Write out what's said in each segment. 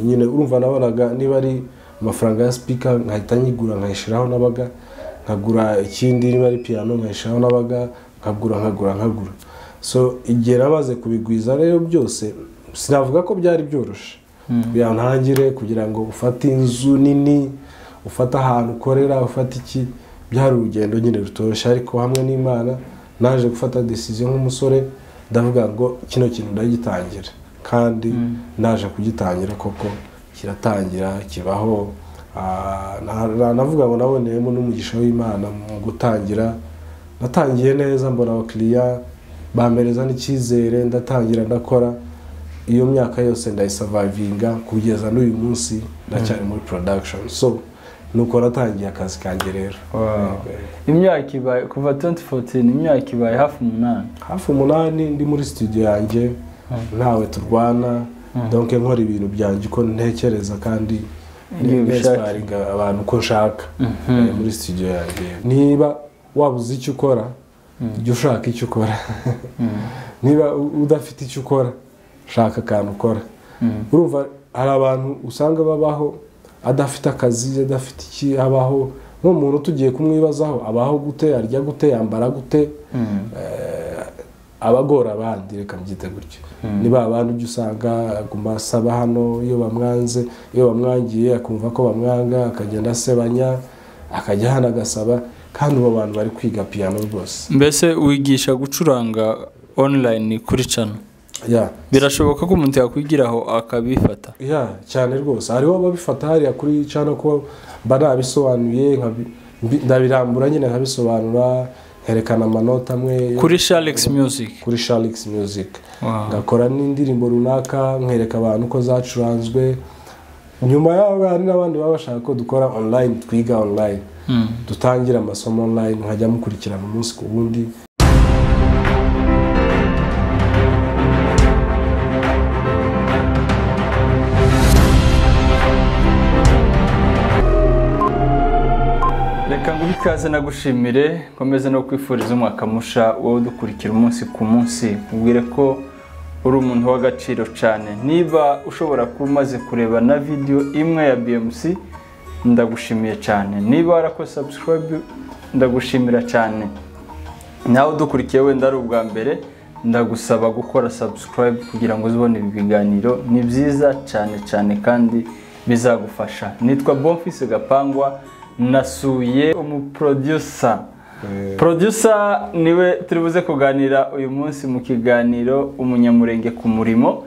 nyine urumva nabonaga niba ari amafaranga ya sipika nkahita nyigura nkayishyiraho nabaga nkagura ikindi niba ari piyano nkayishyiraho nabaga nkagura nkagura nkagura so igihe nabaze kubigwiza rero byose sinavuga ko byari byoroshye kugira ngo ntangire kugira ngo ufate inzu nini ufate ahantu ukorera ufate iki byari urugendo nyine rutoshye ariko hamwe n'imana naje gufata desiziyo nk'umusore ndavuga ngo kino kintu ndagitangira kandi naje kugitangira koko kiratangira kibaho navuga ngo naboneyemo n'umugisha w'imana mu gutangira natangiye neza mbona abakiriya bampereza n'icyizere ndatangira ndakora iyo myaka yose ndayisavayivinga kugeza n'uyu munsi ndacyari muri porodakishoni so nuko natangiye akazi kanjye rero imyaka ibaye kuva 2014 imyaka ibaye hafi umunani hafi umunani ndi muri studio yanjye ntawe turwana donke nkora ibintu byanjye uko ntekereza kandi Iyo ubishaka. nesiparinga abantu uko nshaka Eh, muri studio yanjye niba wabuze icyo ukora jya ushaka icyo ukora niba u- udafite icyo ukora shaka akantu ukora Mm. urumva hari abantu usanga babaho adafite akazi adafite iki abaho nk'umuntu tugiye kumwibazaho abaho gute arya gute yambara gute Mm. abagora abandi reka mbyite gutyo ni ba bandi ujya usanga aguma asaba hano iyo bamwanze iyo bamwangiye akumva ko bamwanga akagenda asebanya akajya hano agasaba kandi abo bantu bari kwiga piyano rwose mbese wigisha gucuranga online kuri cano ya birashoboka ko umuntu yakwigiraho akabifata ya cyane rwose hariho ababifata hariya kuri cyangwa ko mba nabisobanuye nkabi- mbi- ndabirambura nyine nkabisobanura nkerekana amanota amwe kuri sharix music kuri sharikisi muzika Wow. ngakora n'indirimbo runaka nkereka abantu ko zacuranzwe nyuma yaho hari n'abandi baba bashaka ko dukora online twiga online Mm. dutangira amasomo online nkajya mukurikirana umunsi ku wundi reka nguhe ikaze nagushimire nkomeze no kwifuriza umwaka musha wowe udukurikira umunsi ku munsi ubwire ko uri umuntu w'agaciro cyane niba ushobora kuba umaze kureba na video imwe ya BMC ndagushimiye cyane niba warako subscribe ndagushimira cyane nawe udukurikiye wenda ari ubwa mbere ndagusaba gukora subscribe kugira ngo uzibone ibi biganiro ni byiza cyane cyane kandi bizagufasha nitwa bonfise gapangwa nasuye umuproducer producer niwe turi buze kuganira uyu munsi mu kiganiro umunyamurenge ku murimo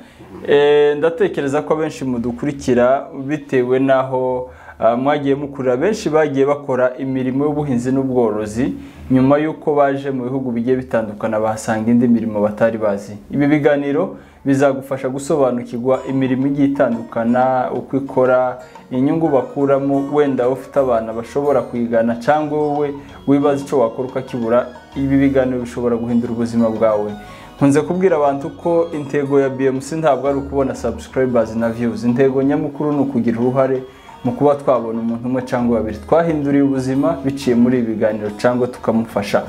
Eh, ndatekereza ko abenshi mudukurikira bitewe n'aho ah, mwagiye mukurira benshi bagiye bakora imirimo y'ubuhinzi n'ubworozi nyuma y'uko baje mu bihugu bigiye bitandukana bahasanga indi mirimo batari bazi ibi biganiro bizagufasha gusobanukirwa imirimo igiye itandukana uko ikora inyungu bakuramo wenda ufite abana bashobora kwigana cyangwa wowe wibaza icyo wakora ukakibura ibi biganiro bishobora guhindura ubuzima bwawe nkunze kubwira abantu ko intego ya BMC ntabwo ari ukubona subscribers na views intego nyamukuru ni ukugira uruhare mu kuba twabona umuntu umwe cyangwa babiri twahinduriye ubuzima biciye muri ibi biganiro cyangwa tukamufasha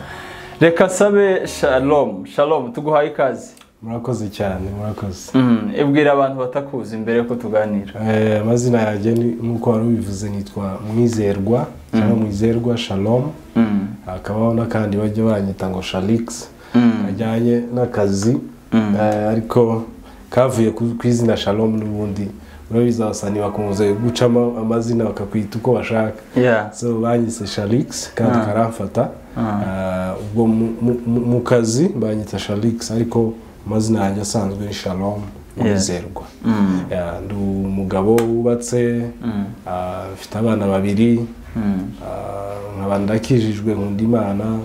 reka sabe shalom shalom tuguhaye ikaze murakoze cyane murakoze mm, ibwira abantu batakuzi mbere yuko tuganira Eh, amazina yanjye ni- nk'uko wari ubivuze nitwa mwizerwa cyangwa mwizerwa shalom mm, hakabaho n'akandi bajya banyita ngo sharikisi mm, kajyanye n'akazi Mm. eh, ariko kavuye ku ku izina shalom n'ubundi urabizi abasani bakunze gucamo amazina bakakwita uko bashaka yeah. so banyise sharix kandi Ah. karamfata Eh, ubwo mu- mu- mu- mu kazi banyita sharix ariko amazina yanjye asanzwe ni shalom Yeah. wizerwa Mm, Yeah, ndi umugabo wubatse mm, ah, mfite abana babiri mm. Ah, nkaba ndakijijwe nkunda imana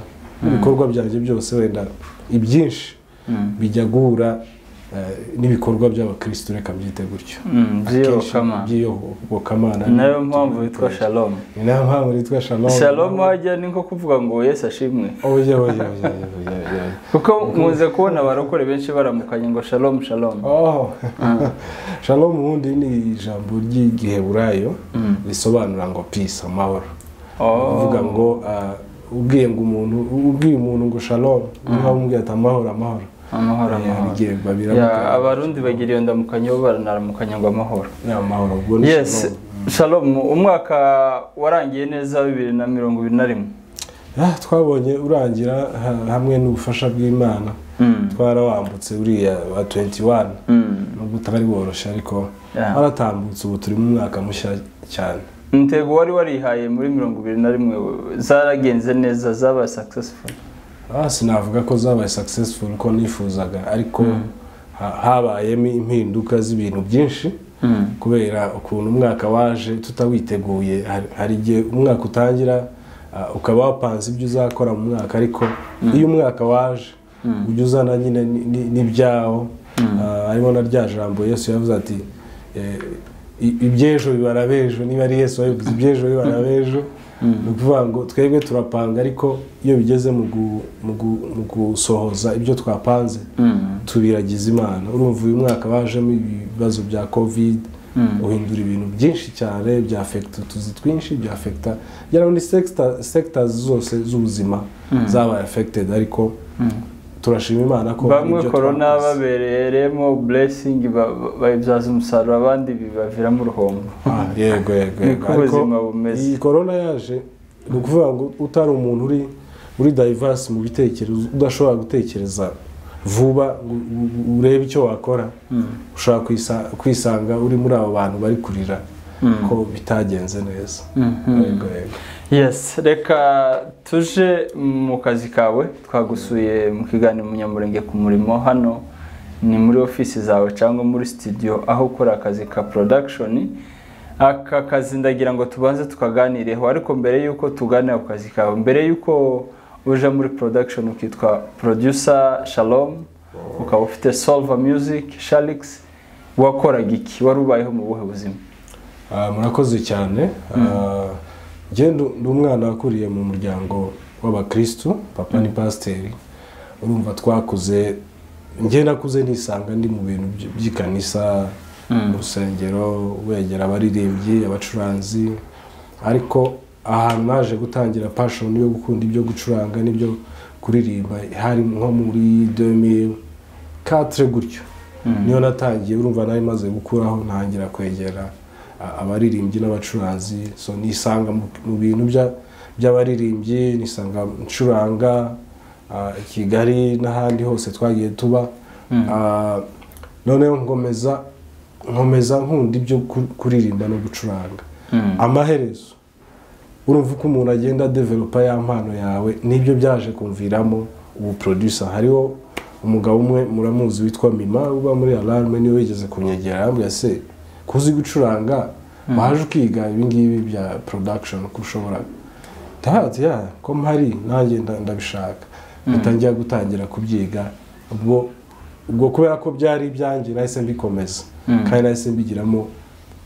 ibikorwa byanjye byose wenda ibyinshi Mm. bijya guhura eh, n'ibikorwa by'abakirisitu reka mbyite gutyo Mm, by'iyobokamana. Akenshi by'iyobokamana ni nayo mpamvu witwa shalom ni nayo mpamvu nitwa shalom shalom wajya ni nko kuvuga ngo yesu ashimwe oya oya oya oya oya kuko nkunze kubona abarokore benshi baramukanye ngo shalom shalom Oh. shalom ubundi ni ijambo ry'igiheburayo risobanura ngo peace amahoro uvuga oh ngo ah, ubwiye ngo umuntu ubwiye umuntu ngo shalom niba umubwiye ati amahoro amahoro amahoro Eh, amahoro bigiye babira Ya, abarundi bagira iyo ndamukanyo bo baranaramukanyo ngo amahoro ni amahoro ubwo ni yes shalom umwaka warangiye neza bibiri na mirongo ibiri na rimwe Ah, twabonye urangira ha- hamwe n'ubufasha bw'imana Mm, twarawambutse uriya wa 21 mm. nubwo utari woroshye ariko Yeah. waratambutse ubu turimo umwaka mushya cyane umutego wari warihaye muri mirongo ibiri na rimwe zaragenze neza zabaye successful Ah, sinavuga ko zabaye successful uko nifuzaga ariko Mm. ha- habayemo impinduka z'ibintu byinshi Mm. kubera ukuntu umwaka waje tutawiteguye hari- hari igihe umwaka utangira ah, ukaba wapanze ibyo uzakora mu mwaka ariko iyo umwaka waje ujya uzana nyine ni- ni- n'ibyawo Ah, harimo na rya jambo yesu yavuze ati eh, i- iby'ejo bibara b'ejo niba ari yesu wabivuze iby'ejo bibara b'ejo ni ukuvuga ngo twebwe turapanga ariko iyo bigeze mu gu- mu gu- mu gusohoza ibyo twapanze Mm. tubiragiza imana urumva uyu mwaka wajemo ibibazo bya covid uhindura ibintu byinshi cyane byafekita utuzi twinshi byafekita ngira ngo ni sekita zose z'ubuzima zabaye afekitedi ariko turashima imana ko hari bamwe ibyo korona twakoze. babereyemo blessing ba- ba- bayibyaza umusaruro abandi bibaviramo uruhombo Ah, yego yego Ni yego. ko Ariko ubuzima bumeze. iyi korona yaje ni ukuvuga ngo utari umuntu uri uri diverse mu bitekerezo udashobora gutekereza vuba ngo u- u- urebe icyo wakora ushobora kwisa- kwisanga uri muri abo bantu bari kurira ko bitagenze neza yego yego yes reka tuje mu kazi kawe twagusuye mu kiganiro umunyamurenge ku murimo hano ni muri ofisi zawe cyangwa muri studio aho ukora akazi ka production aka kazi ndagira ngo tubanze tukaganireho ariko mbere y'uko tuganira ku kazi kawe mbere y'uko uja muri production ukitwa producer shalom ukaba ufite solver music shalix wakoraga iki wari ubayeho mu buhe buzima Ah, murakoze cyane Ah, njye ndu- ndi umwana wakuriye mu muryango w'abakristu papa ni pasiteri urumva twakuze njye nakuze nisanga ndi mu bintu by- by'ikanisa mu rusengero wegera abaririmbyi abacuranzi ariko ahantu naje gutangira pashoni yo gukunda ibyo gucuranga n'ibyo kuririmba hari nko muri 2004 gutyo niyo natangiye urumva nari maze gukuraho ntangira kwegera a- abaririmbyi n'abacuranzi so nisanga mu- mu bintu bya- by'abaririmbyi nisanga ncuranga ah, i kigali n'ahandi hose twagiye tuba Ah, noneho nkomeza nkomeza nkunda ibyo ku- kuririmba no gucuranga amaherezo urumva uko umuntu agenda adevelopa ya mpano yawe nibyo byaje kumviramo ubu producer hariho umugabo umwe muramuzi witwa mima uba muri alarme niwe wigeze kunyegera arambwira se kuzi gucuranga waje ukiga ibingibi bya production ko ushobora ndahazi ya ko mpari nanjye nda- ndabishaka ntangira gutangira kubyiga ubwo ubwo kubera ko byari ibyanjye nahise mbikomeza kandi nahise mbigiramo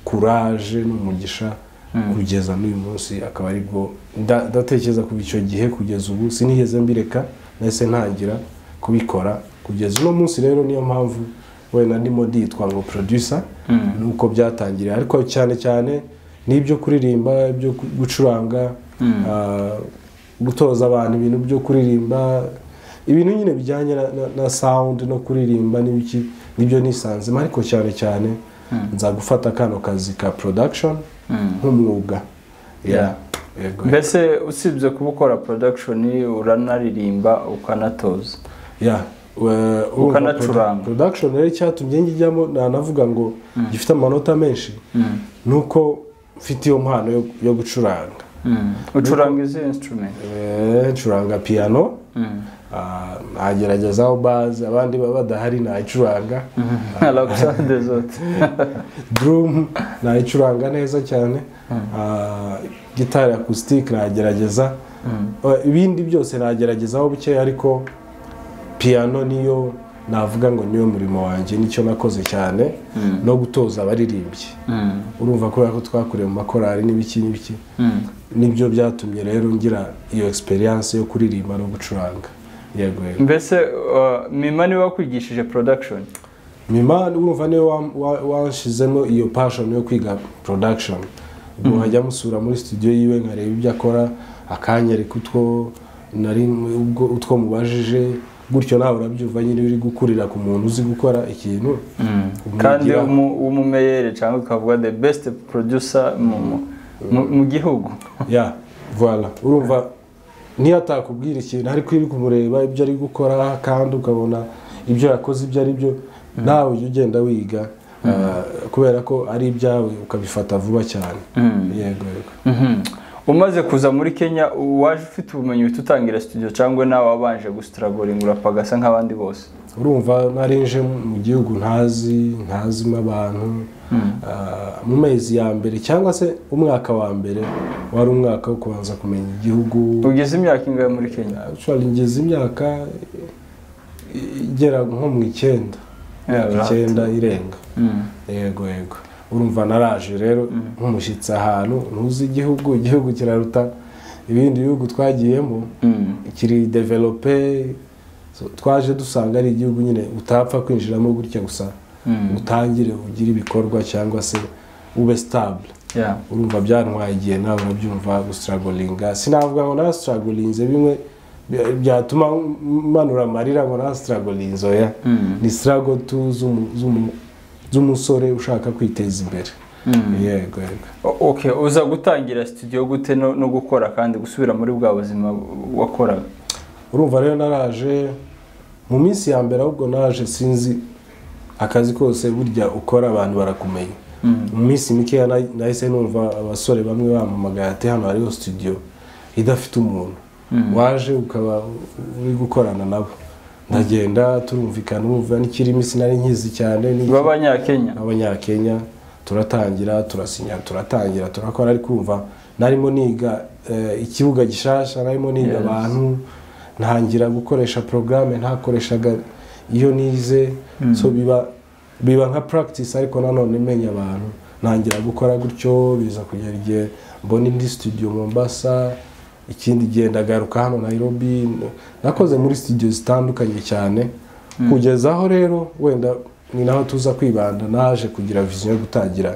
kuraje n'umugisha kugeza n'uyu munsi akaba ari bwo nda- ndatekereza kuva icyo gihe kugeza ubu sinigeze mbireka nahise ntangira kubikora kugeza uno munsi rero niyo mpamvu wenda ndimo nditwa ngo producer nuko byatangiriye ariko cyane cyane n'ibyo kuririmba ibyo ku- gucuranga ah, gutoza abantu ibintu byo kuririmba ibintu nyine bijyanye na, na, na sound no kuririmba n'ibiki nibyo nisanzemo ariko cyane cyane nza gufata kano kazi ka production nk'umwuga Yeah. yego mbese usibye kuba ukora production uranaririmba ukanatoza yeah we- urumva Ukanacuranga. produ- production rero icyatumye njyamo nanavuga ngo gifite amanota menshi nuko mfite iyo mpano yo, yo gucuranga ucuranga izi instrument Eh, ncuranga piano Ah, nageragezaho bazi abandi baba badahari nayicuranga alexander zote drum nayicuranga neza cyane Ah, gitari acoustic nagerageza Ah, ibindi byose nageragezaho buke ariko piano niyo navuga ngo niyo murimo wanjye nicyo nakoze cyane no gutoza abaririmbyi urumva kubera ko twakuriye mu makorari n'ibiki n'ibiki nibyo byatumye rero ngira iyo experience yo kuririmba no gucuranga yego yego mbese uh, mima niwe wakwigishije production mima urumva niwe wa- wa- wanshizemo iyo passion yo kwiga production ubwo nkajya musura muri studio yiwe nkareba ibyo akora akanyereka utwo nari ubwo utwo mubajije gutyo nawe urabyumva nyine uri gukurira ku muntu uzi gukora ikintu kandi umwigiraho. umu- w'umumeyere cyangwa ukavuga the best producer mu, mu- mu- mu gihugu ya voilà urumva niyo atakubwira ikintu ariko uri kumureba ibyo ari gukora kandi ukabona ibyo yakoze ibyo ari byo nawe ujya ugenda wiga ah, kubera ko ari ibyawe ukabifata vuba cyane Mm. yego yego Mhm. umaze kuza muri kenya waje ufite ubumenyi uhita utangira studio cyangwa nawe wabanje gusitaragoringa urapagasa nk'abandi bose urumva nari nje mu gihugu ntazi ntazimo abantu Ah, mu mezi ya mbere cyangwa se umwaka wa mbere wari umwaka wo kubanza kumenya igihugu ugeze imyaka ingahe muri kenya Actually, ngeze imyaka igera nko mu icyenda Yeah, right. icyenda irenga Mm. yego yego urumva naraje rero nk'umushyitsi ahantu ntuzi igihugu igihugu kiraruta ibindi bihugu twagiyemo Mm. kiri develope So, twaje dusanga ari igihugu nyine utapfa kwinjiramo gutya gusa Mm. utangire ugire ibikorwa cyangwa se ube stable Yeah. urumva byantwaye igihe nawe urabyumva gusitaragoringa sinavuga ngo narasitaragorinze bimwe by- byatuma manura amarira ngo narasitaragorinze oya Mm. ni sitarago tu z'umu- z'umu- z'umusore ushaka kwiteza imbere Mm. yego yego O- Okay, uza gutangira studio gute no, no gukora kandi gusubira muri bwa buzima wakoraga urumva rero naraje mu minsi ya mbere ahubwo naje sinzi akazi kose burya ukora abantu barakumenya Mm. mu minsi mikeya na- nahise numva abasore bamwe bampamagaye ati hano hariho studio idafite umuntu Mm. waje ukaba uri gukorana nabo ndagenda turumvikana wumva n'ikirimi sinari nkizi cyane n'iki- b'abanyakenya abanyakenya turatangira turasinya turatangira turakora ariko kumva narimo niga eh, ikibuga gishasha narimo niga Yes. abantu ntangira gukoresha porogaramu ntakoreshaga iyo nize so biba biba nka practice ariko nanone menya abantu ntangira gukora gutyo biza kugera igihe mbona indi studio Mombasa ikindi gihe ndagaruka hano Nairobi nakoze muri studio zitandukanye cyane kugeza aho rero wenda ni naho tuza kwibanda naje kugira vision yo gutangira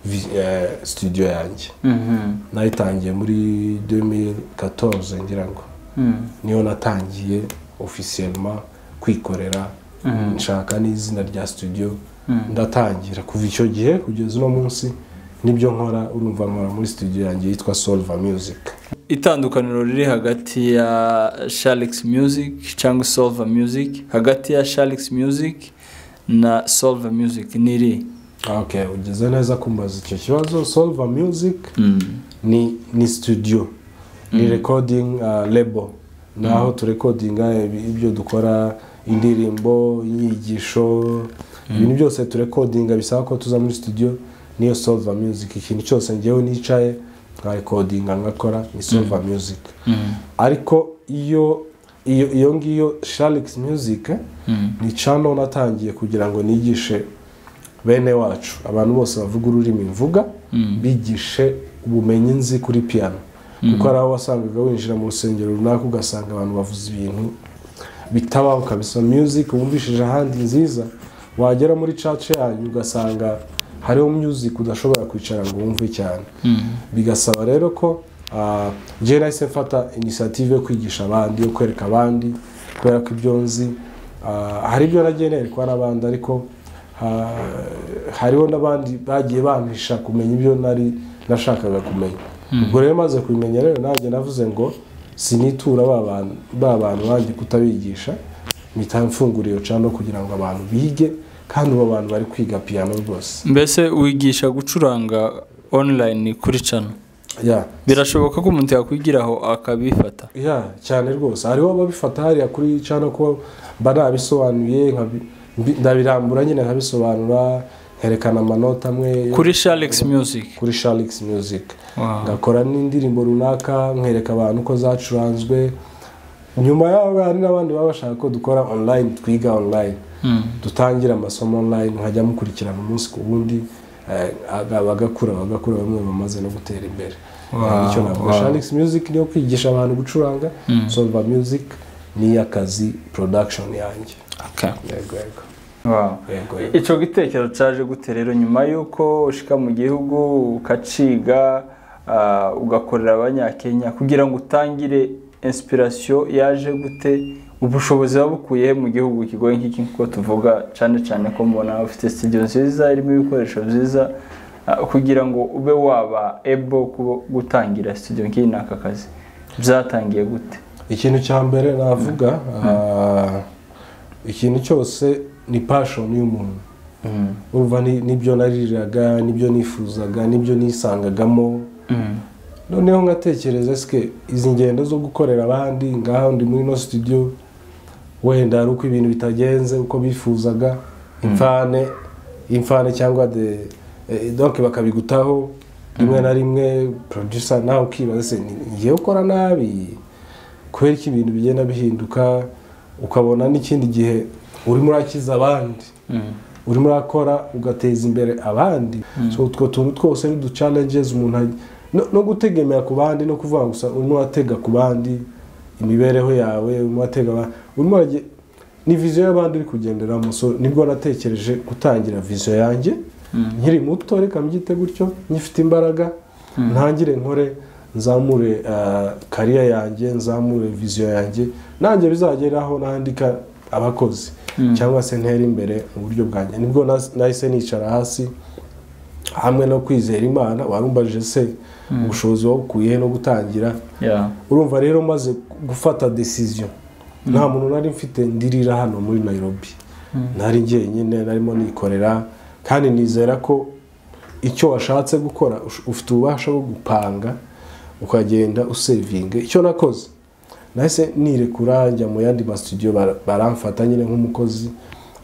vi- eh, studio yanjye Mhm. nayitangiye muri 2014 ngira ngo Mm. niyo natangiye officiellement kwikorera nshaka n'izina rya studio ndatangira kuva icyo gihe kugeza uno munsi nibyo nkora urumva nkora muri studio yanjye yitwa Solva Music itandukaniro riri hagati ya sharix music cyangwa solver music hagati ya sharix music na solver music ni iri okay ugeze neza kumbaza icyo kibazo Solva Music ni ni studio ni recording uh, label naho turekodinga ibi- ibyo dukora indirimbo inyigisho ibintu byose turekodinga bisaba ko tuza muri studio niyo solva music ikintu cyose ngewe nicaye nkarekodinga nkakora ni solva music ariko iyo iyo iyo ngiyo sharix music ni channel natangiye kugira ngo nigishe bene wacu abantu bose bavuga ururimi mvuga bigishe ubumenyi nzi kuri piano kuko hari aho wasangaga winjira mu rusengero runaka ugasanga abantu bavuze ibintu bitabaho kabisa music wumvishije ahandi nziza wagera muri church yanyu ugasanga hariho music udashobora kwicara ngo wumve cyane bigasaba rero ko ah, njyewe nahise mfata inisiyative yo kwigisha abandi yo kwereka abandi kubera ko ibyo nzi ah, hari ibyo nagiye nerekwa n'abandi ariko Ha- hariho n'abandi bagiye bampisha kumenya ibyo nari nashakaga kumenya ubwo rero maze kubimenya rero nanjye navuze ngo sinitura ba bantu- ba bantu banjye kutabigisha mpita mfungura iyo cano kugira ngo abantu bige kandi ubu abantu bari kwiga piano rwose mbese wigisha gucuranga online kuri cano ya birashoboka ko umuntu yakwigiraho akabifata ya cyane rwose hariho ababifata hariya kuri cano ko mba nabisobanuye nkabi- mbi- ndabirambura nyine nkabisobanura nkerekana amanota amwe yo- kuri sharix music kuri sharix music Wow. ngakora n'indirimbo runaka nkereka abantu uko zacuranzwe nyuma yaho hari n'abandi baba bashaka ko dukora online twiga online dutangira amasomo online nkajya mukurikirana umunsi ku wundi eh, aga- bagakura bagakura bamwe bamaze no gutera imbere Wow, Eh, nicyo navuga wow. sharix music niyo kwigisha abantu gucuranga solva music n'iy'akazi production yanjye yego yego Wow. yego yego icyo gitekerezo cyaje gute rero nyuma y'uko ushika mu gihugu ukaciga ah, ugakorera abanyakenya kugira ngo utangire inspiration yaje gute ubushobozi buba bukuye mu gihugu kigoye nk'iki nk'uko tuvuga cyane cyane ko mubona bafite sitidiyo nziza irimo ibikoresho byiza ah, kugira ngo ube waba ebo gutangira sitidiyo nk'iyi n'aka kazi byatangiye gute ikintu cya mbere navuga ah, ikintu cyose ni pashoni y'umuntu urumva ni- nibyo naririraga nibyo nifuzaga nibyo nisangagamo noneho nkatekereza sike izi ngendo zo gukorera abandi ngaha ndi muri ino studio wenda ari uko ibintu bitagenze uko bifuzaga imfane imfane cyangwa de eh, donc bakabigutaho rimwe na rimwe producer nawe ukibaza se ni ni njyewe ukora nabi kubera ko ibintu bigenda bihinduka ukabona n'ikindi gihe urimo urakiza abandi Mm. urimo urakora ugateza imbere abandi so utwo tuntu twose ni uduchallenges umuntu ajya no, no gutegemera ku bandi no kuvuga gusa urimo uratega ku bandi imibereho yawe urimo uratega abandi urimo urage- ni viziyo y'abandi uri kugenderamo so nibwo natekereje gutangira viziyo yanjye nkiri muto reka mbyite gutyo nyifite imbaraga ntangire nkore nzamure kariya yanjye nzamure viziyo yanjye nanjye bizageraho nandika abakozi cyangwa se ntera imbere mu buryo bwanjye nibwo nas- nahise nicara hasi hamwe no kwizera imana warumbajije se ubushobozi wabukuye he no gutangira Yeah. urumva rero maze gufata decision nta muntu nari mfite ndirira hano muri Nairobi nari jyenyine narimo nikorera kandi nizera ko icyo washatse gukora ush- ufite ububasha bwo gupanga ukagenda usevinga icyo nakoze nahise nirekura njya mu yandi masitudiyo baramfata nyine nk'umukozi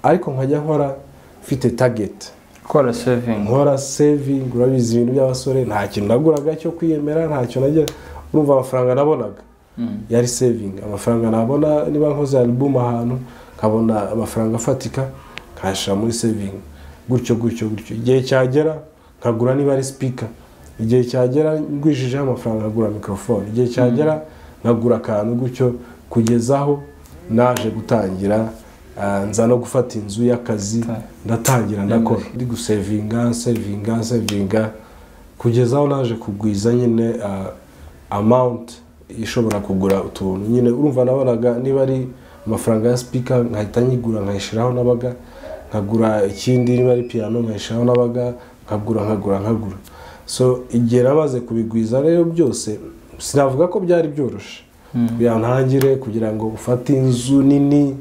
ariko nkajya nkora mfite target gukora sevingi nkora saving urabizi ibintu by'abasore nta kintu naguraga cyo kwiyemera ntacyo najya urumva amafaranga nabonaga yari saving amafaranga nabona niba nkoze album ahantu nkabona amafaranga afatika nkayashyira muri saving gutyo gutyo gutyo igihe cyagera nkagura niba ari speaker igihe cyagera ngwishijeho amafaranga nkagura microphone igihe cyagera nkagura akantu gutyo kugezaho naje gutangira ah, nza no gufata inzu y'akazi Ta- ndatangira ndakora ndi gusevinga sevinga sevinga kugeza aho naje kugwiza nyine ah, amount ishobora kugura utuntu nyine urumva nabonaga niba ari amafaranga ya sipika nkahita nyigura nkayishyiraho nabaga nkagura ikindi niba ari piyano nkayishyiraho nabaga nkagura nkagura nkagura so igihe namaze kubigwiza rero byose sinavuga ko byari byoroshye kugira ngo ntangire kugira ngo ufate inzu nini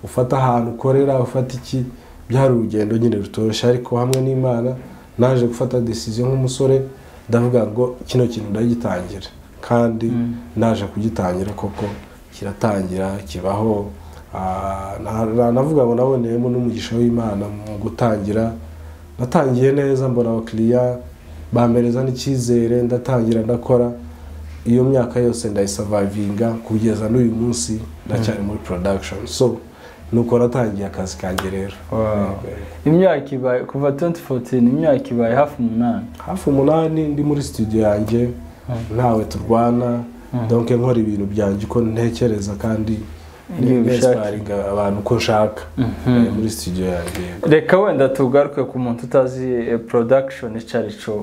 ufate ahantu ukorera ufate iki byari urugendo nyine rutoroshye ariko hamwe n'imana naje gufata decision nk'umusore ndavuga ngo kino kintu ndagitangira kandi naje kugitangira koko kiratangira kibaho Ah, na- na- navuga ngo naboneyemo n'umugisha w'imana mu gutangira natangiye neza mbona abakiriya bampereza n'icyizere ndatangira ndakora iyo myaka yose ndayisavayivinga kugeza n'uyu munsi ndacyari muri production so nuko natangiye akazi kanjye rero imyaka ibaye kuva 2014 imyaka ibaye hafi umunani hafi umunani ndi muri studio yanjye ntawe turwana donke nkora ibintu byanjye uko ntekereza kandi Iyo ubishaka. nesparinga abantu uko nshaka Mhm. Eh, muri studio yanjye reka wenda tugaruke ku muntu utazi eh, production icyo ari cyo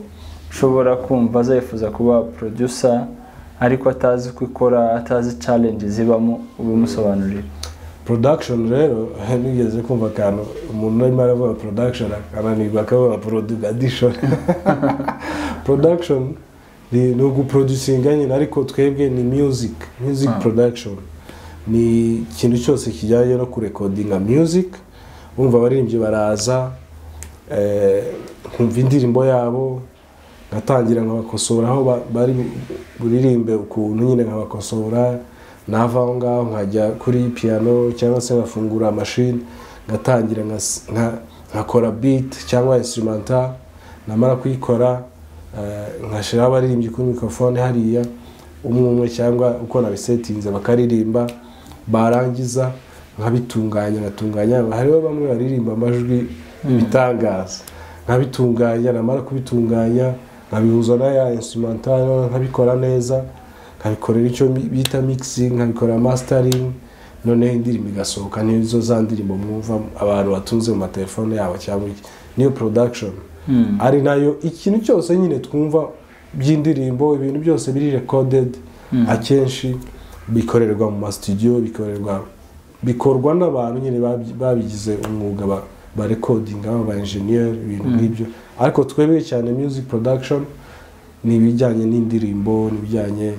ushobora kumva azifuza kuba producer ariko atazi uko ikora atazi challenge zibamo ubimusobanurira production rero nigeze kumva akantu umuntu arimo aravuga production akananirwa akavuga production production ni ni uguproducinga nyine ariko twebwe ni music music Ah. production ni ikintu cyose kijyanye no kurekodinga music wumva abaririmbyi baraza eh, nkumva indirimbo yabo ngatangira nkabakosora aho ba- bari buririmbe ukuntu nyine nkabakosora nava aho ngaho nkajya kuri piano cyangwa se nkafungura mashini ngatangira nkas- nka- nkakora beat cyangwa instrumental namara kuyikora eh, nkashyiraho abaririmbyi kuri mikorofone hariya umwe umwe cyangwa uko nabisetinze bakaririmba barangiza nkabitunganya ngatunganya hariho bamwe baririmba amajwi ibitangaza nkabitunganya namara kubitunganya nkabihuza n'aya instrumental nkabikora neza nkabikorera icyo mi- bita mixing nkabikorera mastering noneho indirimbo igasohoka nizo za ndirimbo mwumva abantu batunze mu matelefone yabo cyangwa iki niyo production ari nayo ikintu cyose nyine twumva by'indirimbo ibintu byose biri recorded akenshi bikorerwa mu ma studio bikorerwa bikorwa n'abantu nyine babi- babigize umwuga ba- ba rekodinga aba enjeniyeri ibintu nk'ibyo ariko twebwe cyane music production ni ibijyanye n'indirimbo ni ibijyanye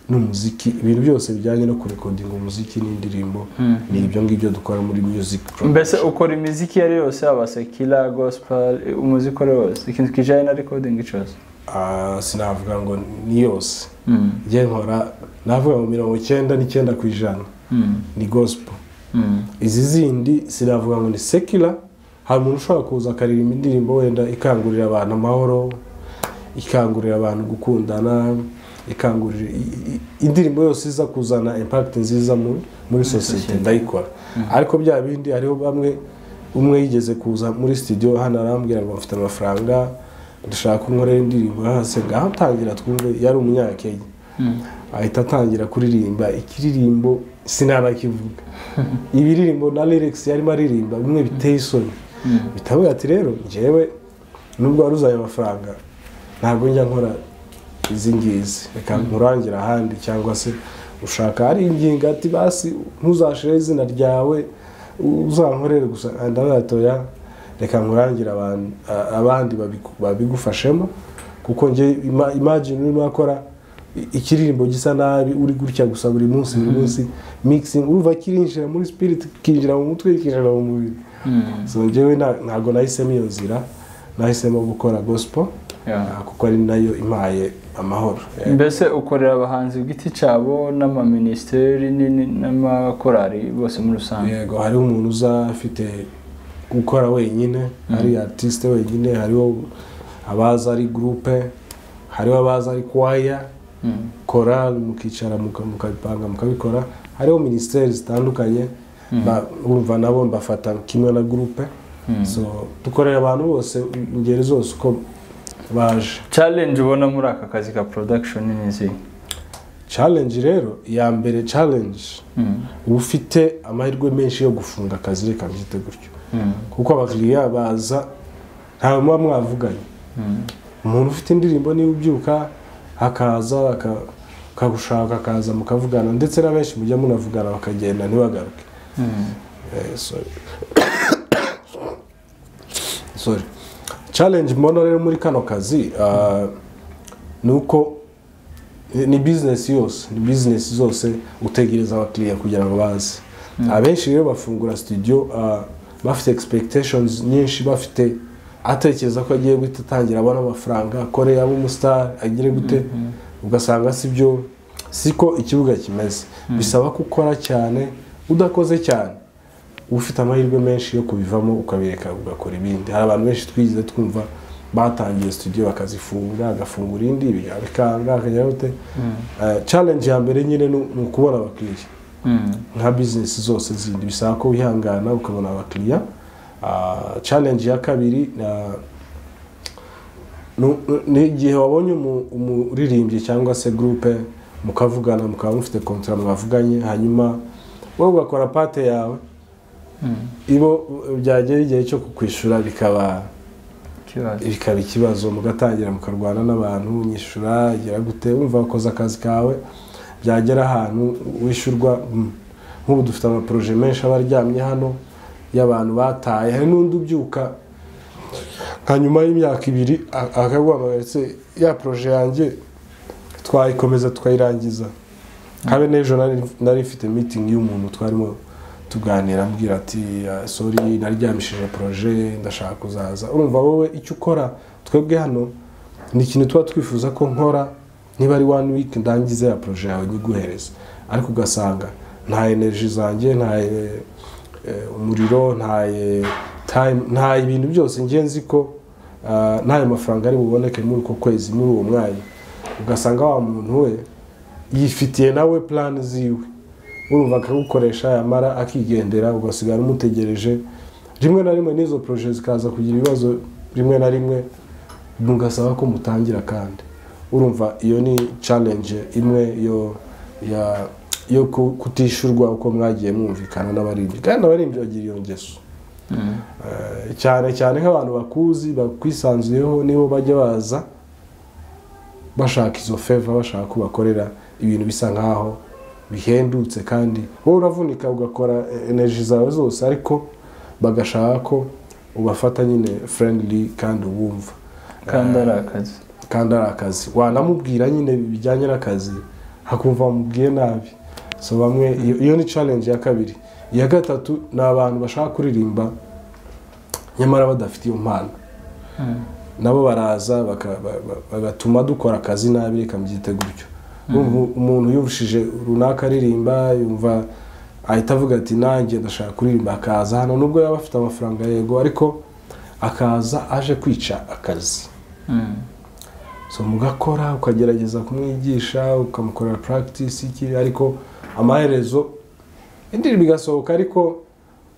n'umuziki ibintu byose bijyanye no kurekodinga umuziki n'indirimbo ni ibyo ngibyo dukora muri music production mbese ukora imiziki iyo ari yo yose yaba sekira gospel umuziki uwo ari wo wose ikintu kijyanye na recording cyose Ah, sinavuga ngo ni yose njye nkora navuga ngo mirongo icyenda n'icyenda ku ijana ni gospel izi zindi sinavuga ngo ni sekira hari umuntu ushobora kuza akaririmba indirimbo wenda ikangurira abantu amahoro ikangurira abantu gukundana ikangurira i- i- indirimbo yose iza kuzana impact nziza mu- muri sosiyete ndayikora ariko bya bindi hariho bamwe umwe yigeze kuza muri studio hano arambwira ngo mfite amafaranga dushaka kunkorera indirimbo hasi ngaho atangira twumve yari umunyakenya ahita atangira kuririmba ikiririmbo sinanakivuga ibiririmbo na lyrics yarimo aririmba bimwe biteye isoni bitavuga ati rero njyewe nubwo wari uzanye amafaranga ntabwo njya nkora izi ngizi reka nkurangira ahandi cyangwa se ushaka ari ingingo ati basi ntuzashire izina ryawe uzankorere gusa ndavuga ati oya reka nkurangire abantu- a- abandi babigu- babigufashemo kuko njye ima- imagine urimo akora ikiririmbo gisa nabi uri gutya gusa buri munsi buri munsi mixing urumva kirinjira muri spirit kinjira mu mutwe kinjira mu mubiri so njyewe nta- ntabwo nahisemo iyo nzira nahisemo gukora gospel Yeah. ah, kuko ari nayo impaye amahoro Eh, mbese ukorera abahanzi ku giti cyabo n'amaminisiteri ni- ni- n'amakorari bose muri rusange yego hariho umuntu uza afite gukora wenyine ari artiste wenyine hariho abaza ari groupe hariho abaza ari kwaya Mm. korali mukicara muka- mukabipanga mukabikora hariho minisiteri zitandukanye ba- urumva nabo mbafata kimwe na gurupe so dukorera abantu bose ingeri zose uko baje challenge ubona muri aka kazi ka production ni izi challenge rero iya mbere challenge Mm. uba ufite amahirwe menshi yo gufunga akazi reka mbyite gutyo Mm. kuko abakiriya baza ntawe muba mwavuganye Mm. umuntu ufite indirimbo niba ubyuka akaza aka- akagushaka akaza mukavugana ndetse na benshi mujya munavugana bakagenda ntibagaruke Mm. Eh, sorry. sorry challenge mbona rero muri kano kazi ah, ni uko eh, ni business yose ni business zose utegereza abakiriya kugira ngo baze abenshi rero bafungura studio ah, bafite expectations nyinshi bafite atekereza ko agiye guhita atangira abona amafaranga akore abe umusitari agire gute ugasanga si byo siko ikibuga kimeze bisaba ko ukora cyane udakoze cyane ufite amahirwe menshi yo kubivamo ukabireka ugakora ibindi hari abantu benshi twigeze twumva batangiye studio bakazifunga agafungura indi bikanga akajya gute Eh, challenge ya mbere nyine ni ni ukubona abakiriya Mm. nka business zose zindi bisaba ko wihangana ukabona abakiriya Ah, challenge ya kabiri ah, nu- nu- ni igihe wabonye umu- umuririmbyi cyangwa se gurupe mukavugana mukaba mufite kontra mwavuganye hanyuma wowe ugakora pate yawe Mm. ibo byagera igihe cyo kukwishyura bikaba Kibazo. bikaba ikibazo mugatangira mukarwana n'abantu nyishyura igira gute wumva wakoze akazi kawe byagera ahantu wishyurwa mm, nk'ubu dufite amaporoje menshi aba aryamye hano y'abantu bataye hari n'undi ubyuka nka nyuma y'imyaka ibiri a- akaguhamagara ese ya poroje yanjye twayikomeza tukayirangiza habe n'ejo nari- nari mfite mitingi y'umuntu twarimo tuganira ambwira ati "Ah, sorry naryamishije poroje ndashaka kuzaza urumva wowe icyo ukora twebwe hano ni ikintu tuba twifuza ko nkora niba ari one week ndangize ya poroje yawe nyiguhereza ariko ugasanga nta energy zanjye nta eh, eh, umuriro nta eh, time nta ibintu byose njye nzi ko ah, ntayo mafaranga ari buboneke muri uko kwezi muri uwo mwanya ugasanga wa muntu we yifitiye nawe plan ziwe urumva akagukoresha yamara akigendera ugasigara umutegereje rimwe na rimwe n'izo proje zikaza kugira ibibazo rimwe na rimwe mugasaba ko mutangira kandi urumva iyo ni challenge imwe yo ya yo ku- kutishyurwa uko mwagiye mwumvikana n'abaririmbyi kandi abaririmbyi bagira iyo ngeso Mm. Eh, cyane cyane nk'abantu bakuzi bakwisanzuyeho nibo bajya baza bashaka izo feva bashaka ko bakorera ibintu bisa nkaho bihendutse kandi wowe uravunika ugakora energy zawe zose ariko bagashaka ko ubafata nyine friendly kandi ubumva kandi ari akazi kandi ari akazi wanamubwira nyine bijyanye n'akazi hakumva wamubwiye nabi so bamwe iyo- iyo ni challenge ya kabiri iya gatatu ni abantu bashaka kuririmba nyamara badafite iyo mpano Mm. nabo baraza baka- ba- ba- bagatuma dukora akazi nabi reka mbyite gutyo Ubu umuntu yurushije runaka aririmba yumva ahita avuga ati nanjye ndashaka kuririmba akaza hano nubwo yaba afite amafaranga yego ariko akaza aje kwica akazi Mm. so mugakora ukagerageza kumwigisha ukamukorera practice iki ariko amaherezo indirimbo igasohoka ariko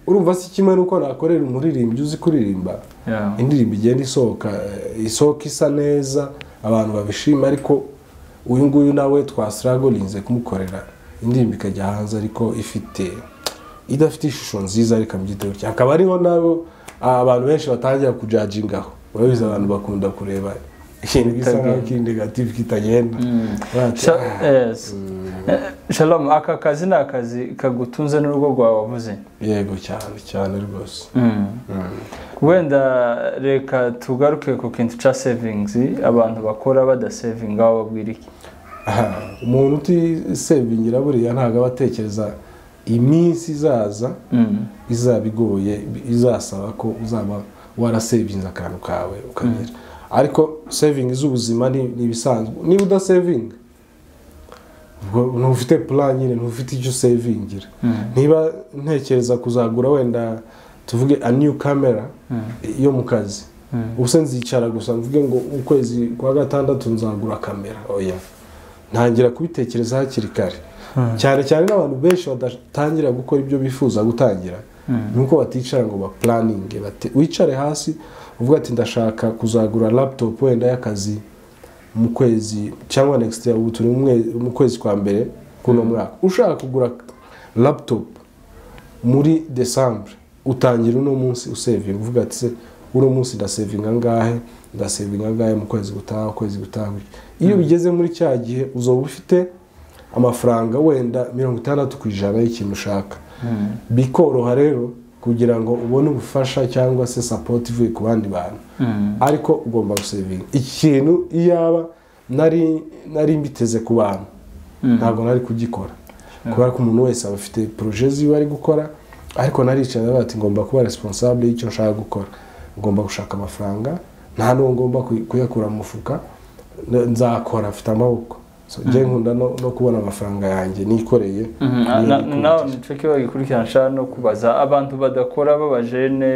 urumva si kimwe n'uko nakorera umuririmbyi uzi kuririmba Yeah. indirimbo igenda isohoka eh, isohoka isa neza abantu babishima ariko uyu nguyu nawe twasiragorinze kumukorera indirimbo ikajya hanze ariko ifite idafite ishusho nziza reka mbyite gutya akaba ariho nabo ah, abantu benshi batangira kujajingaho urabizi abantu bakunda kureba ikintu gisa nkaho kiri negative kitagenda Mm. Bati, Sha- "Ah, yes. Eh, Shalom aka kazi ni akazi kagutunze n'urugo rwawe wavuze yego cyane cyane rwose Mm. wenda reka tugaruke ku kintu cya savings abantu bakora badasevinga aho babwira iki Aha, umuntu utisevingira buriya ntabwo aba atekereza iminsi izaza Mm. izaba igoye izasaba ko uzaba warasevinze akantu kawe ukagera ariko sevingi z'ubuzima ni ni ibisanzwe niba udasevinga ubwo ntufite plan nyine ntufite icyo usevingira Mm. niba ntekereza kuzagura wenda tuvuge a new camera Mm. yo mu kazi Mm. ubuse nzicara gusa mvuge ngo ukwezi kwa gatandatu nzagura kamera oya ntangira kubitekereza hakiri kare Mm. cyane cyane n'abantu benshi badatangira gukora ibyo bifuza gutangira Mm. nuko baticara ngo bapuraninge bate- wicare hasi uvuga ati ndashaka kuzagura laptop wenda y'akazi mu kwezi cyangwa next year ubu turi mu mwe- mu kwezi kwa mbere kuno mwaka ushaka kugura laptop muri december utangira uno munsi usevinga uvuga ati se uno munsi ndasevinga ngahe ndasevinga ngahe mu kwezi gutaha ukwezi gutaha iyo bigeze muri cya gihe uzoba ufite amafaranga wenda mirongo itandatu ku ijana y'ikintu ushaka Mm. bikoroha rero kugira ngo ubone ubufasha cyangwa se sapoti ivuye ku bandi bantu Mm. ariko ugomba gusevinga ikintu iyaba nari nari mbiteze ku bantu Mm. ntabwo nari kugikora kubera ko umuntu wese aba afite poroje ziwe ari gukora ariko naricaye naravuga ati ngomba kuba responsable y'icyo nshaka gukora ngomba gushaka amafaranga nta n'uwo ngomba kuy- kuyakura mu mufuka n- nzakora afite amaboko so njye nkunda no, no kubona amafaranga yanjye nikoreye Mhm, niyo na- nikunda. nawe nicyo kiba gikurikirana nshaka no kubaza abantu badakora b'abajene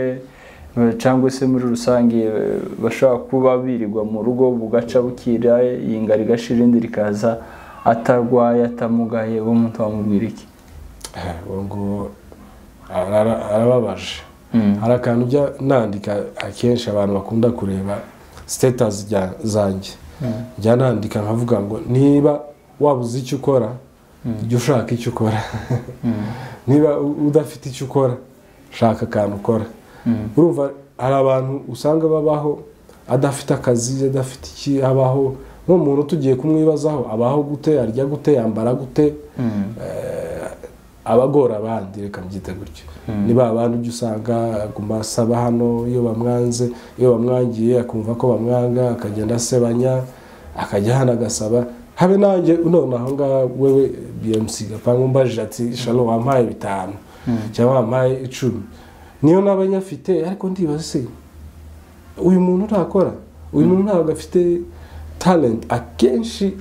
eh, cyangwa se muri rusange eh, bashobora kuba birirwa mu rugo bugaca bukira yingara igashira irindi rikaza atarwaye atamugaye uwo muntu wamubwira iki Eh, uwo nguwo arara- arababaje Mm. hari akantu ujya nandika akenshi abantu bakunda kureba sitatazi zanjye Mm. njya nandika nkavuga ngo niba wabuze icyo ukora jya ushaka icyo ukora Mm. niba u- udafite icyo ukora shaka akantu ukora Mm. urumva hari abantu usanga babaho adafite akazi adafite iki abaho nk'umuntu tugiye kumwibazaho abaho gute arya gute yambara gute Mm. abagora abandi reka mbyite gutyo Mm. ni ba bandi ujya usanga aguma asaba hano iyo bamwanze iyo bamwangiye akumva ko bamwanga akagenda asebanya akajya hano agasaba habe nanjye nonaho ngaha wewe bmc gapangu mbajije ati shalo wampaye bitanu cyangwa wampaye icumi niyo naba nyafite ariko ndibaza se uyu muntu ntakora uyu muntu ntabwo afite talent akenshi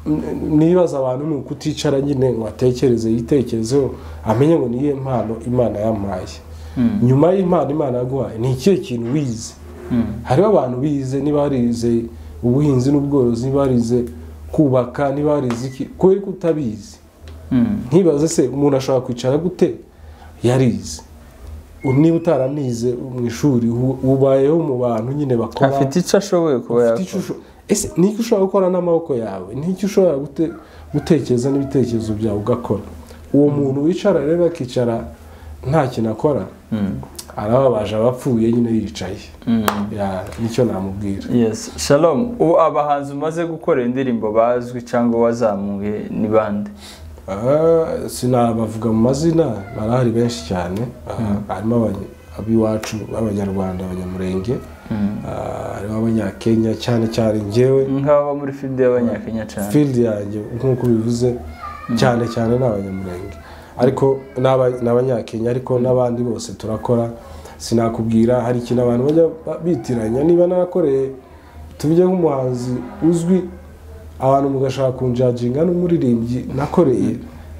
n- nibaza abantu ni ukuticara nyine ngo atekereze yitekerezeho amenye ngo niyo mpano imana yampaye Mm. nyuma y'impano imana yaguhaye ni ikihe kintu wize Mm. hariho abantu bize niba barize ubuhinzi n'ubworozi niba barize kubaka niba barize iki kubera ko utabizi Mm. ntibaze se umuntu ashobora kwicara gute yarize U- niba utaranize mu ishuri ubu- ubayeho mu bantu nyine bakora afite icyo ashoboye kuba ufite yakora ishusho ese n'icyo ushobora gukora n'amaboko yawe n'icyo ushobora gute- gutekereza n'ibitekerezo byawe ugakora uwo muntu wicara rero akicara nta kintu akora Mm. arababaje abapfuye nyine yicaye Mm. Ya, nicyo namubwira yes shalom ubu abahanzi umaze gukorera indirimbo bazwi cyangwa wazamuye ni bande Ah, sinabavuga mu mazina barahari benshi cyane Ah, harimo abany- ab'iwacu b'abanyarwanda abanyamurenge Ah, harimo abanyakenya cyane cyane ngewe nk'aba muri filide y'abanyakenya cyane field yanjye nk'uko bivuze cyane cyane ni abanyamurenge ariko n'aba- n'abanyakenya ariko n'abandi bose turakora sinakubwira hari ikintu abantu bajya ba- bitiranya niba narakoreye tujye nk'umuhanzi uzwi abantu mugashaka kunjaginga n'umuririmbyi nakoreye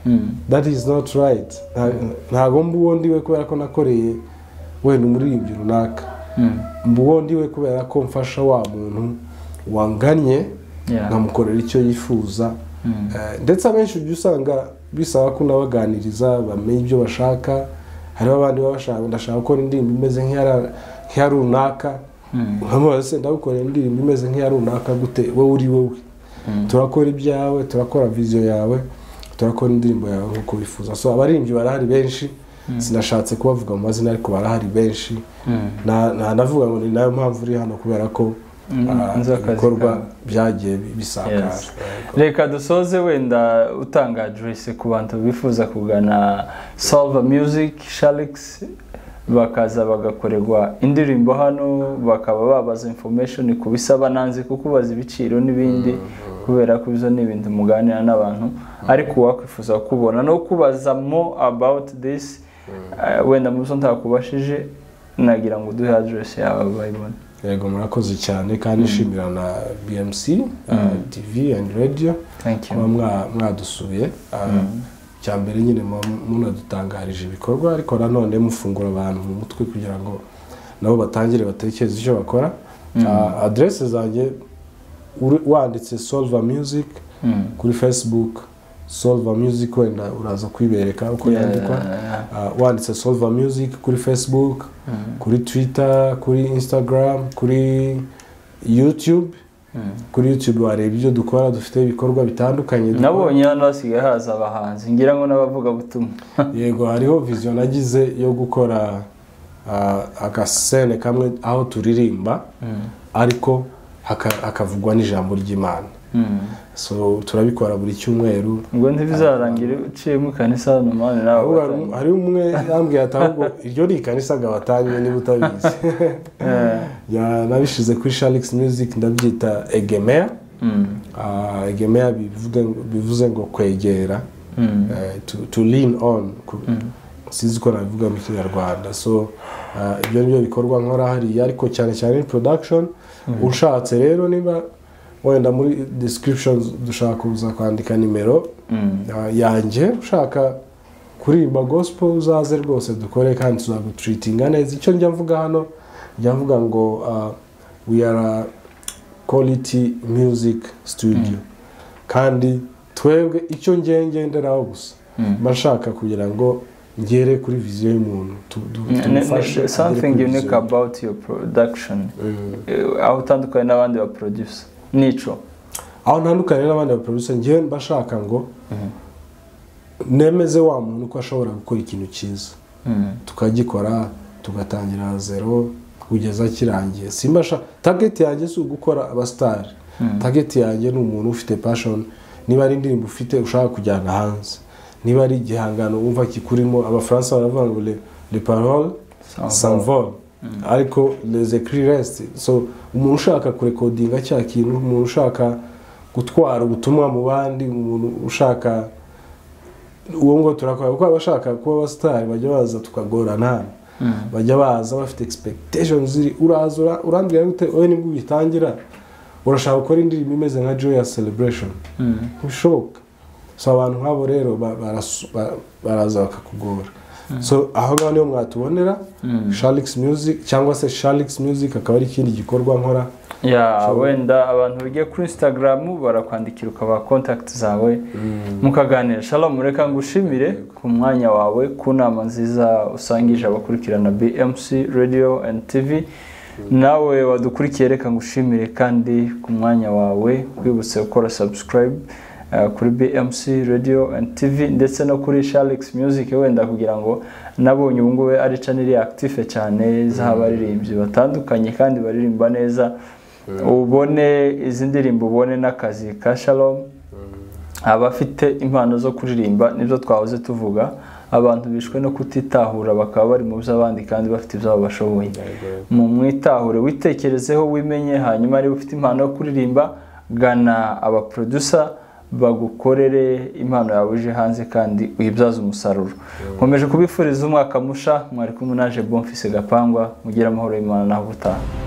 Mm. that is not right Nta- ntago mba uwo ndiwe kubera ko nakoreye wenda umuririmbyi runaka Mm. mba uwo ndiwe kubera ko mfasha wa muntu wanganye Yeah. nkamukorera icyo yifuza Mm. Eh, ndetse abenshi ujya usanga bisaba ko unabaganiriza bamenye ibyo bashaka hariho abandi baba bashaka ndashaka gukora indirimbo imeze nk'iya- nk'iya runaka Mm. nkamubaza se ndagukorera indirimbo imeze nk'iya runaka gute wowe uri wowe Mm. turakora ibyawe turakora viziyo yawe turakora indirimbo yawe nk'uko wifuza so abaririmbyi barahari benshi sinashatse kubavuga mu mazina ariko barahari benshi Mm. nta- nta navuga ngo ni nayo mpamvu uri hano kubera ko Mm, ah, nzi akazi ibikorwa kawe. byagiye bi- bisakara Yes. reka dusoze wenda utanga aderesi ku bantu bifuza kugana salva music sharix bakaza bagakorerwa indirimbo hano bakaba babaza information ku bisaba nanze kukubaza ibiciro n'ibindi kubera ko izo ni ibintu muganira n'abantu ariko uwakwifuza kubona no kubaza more about this eh, wenda mu zo ntakubashije nagira ngo uduhe aderesi yawe bayibone yego murakoze cyane kandi nshimira na bmc uh, tv and radio thank kuba you mwa- mwadusuye uh, cya mbere nyine mu- munadutangarije ibikorwa ariko nanone mufungura abantu mu mutwe kugira ngo nabo batangire batekereze icyo bakora uh, aderese zanjye uri- wanditse solver music Mm. kuri facebook solver music wenda uraza kuyibereka uko yandikwa Yeah. Uh, wanditse solver music kuri facebook kuri twitter kuri instagram kuri youtube Mm. kuri youtube wareba ibyo dukora dufite ibikorwa bitandukanye dukora. nabonye hano hasigaye haza abahanzi ngira ngo n'abavugabutumwa yego hariho viziyo nagize yo gukora uh, agasene kamwe aho turirimba ariko haka- hakavugwa n'ijambo ry'imana so turabikora buri cyumweru ngo ntibizarangire uciyemo ikanisa hano mani nawe Ahubwo hari um- hari umwe yambwiye ati ahubwo iryo ni ikanisa gabatanye niba utabizi Ya- nabishize kuri sharix music ndabyita egemeya Ah, egemeya bivuga- bivuze ngo kwegera eh, to, to lean on ku- sinzi uko nabivuga mu kinyarwanda so ah, ibyo nibyo bikorwa nkora hariya ariko cyane cyane production ushatse rero niba wenda muri description dushaka kuza kwandika nimero ah, yanjye ushaka kuririmba gospel uzaze rwose dukore kandi tuzagutreatinga neza icyo njya mvuga hano njya mvuga ngo ah, we are a quality music studio kandi twebwe icyo ngiye ngenderaho gusa mba nshaka kugira ngo ngere kuri viziyo y'umuntu tu- du- tumufashe agere something kuri unique viziyo. about your production Mm. Eh, aho utandukanye n'abandi ba producer nico aho ntandukanye n'abandi baproducer ngewe mba nshaka ngo nemeze wa muntu ko ashobora gukora ikintu cyiza tukagikora tugatangira zero kugeza kirangiye simba sha target yanjye si ugukora abasitari target yanjye ni umuntu ufite passion niba ari indirimbo ufite ushaka kujyana hanze niba ari igihangano wumva kikurimo abafaransa baravuga ngo le, le parole s'envole ariko les écrits restent so umuntu ushaka kurekodinga cya kintu umuntu ushaka gutwara ubutumwa mu bandi umuntu ushaka uwo ngo turakora kuko abashaka kuba abasitari bajya baza tukagorana bajya baza bafite expectation ziri uraza ura- urambwira gute wowe nibwo ubitangira urashaka gukora indirimbo imeze nka joyous celebration ntibishoboka so abantu nk'abo rero ba- barasu- ba- baraza bakakugora so aho ngaho niho mwatubonera sharix music cyangwa se sharix music akaba ari ikindi gikorwa nkora ya Ushobora- wenda abantu bigiye kuri instagram barakwandikira ukabaha contact zawe mukaganira shalom reka ngushimire ku mwanya wawe ku nama nziza usangije abakurikirana bmc radio and tv nawe wadukurikiye reka ngushimire kandi ku mwanya wawe wibutse gukora subscribe eh, kuri bmc radio and tv ndetse no kuri sharix music wenda kugira ngo nabonye ubu ngubu ari chanel active cyane z'abaririmbyi batandukanye kandi baririmba neza ubone izi ndirimbo ubone n'akazi ka shalom abafite impano zo kuririmba nibyo twahoze tuvuga abantu bishwe no kutitahura bakaba bari mu by'abandi kandi bafite ibyabo bashoboye mu mwitahure witekerezeho wimenye hanyuma niba ufite impano yo kuririmba gana abaporodusa bagukorere impano yawe uje hanze kandi uyibyaze umusaruro nkomeje kubifuriza umwaka musha mwari kumwe naje bomfise gapangwa mugire amahoro y'imana naho ubutaha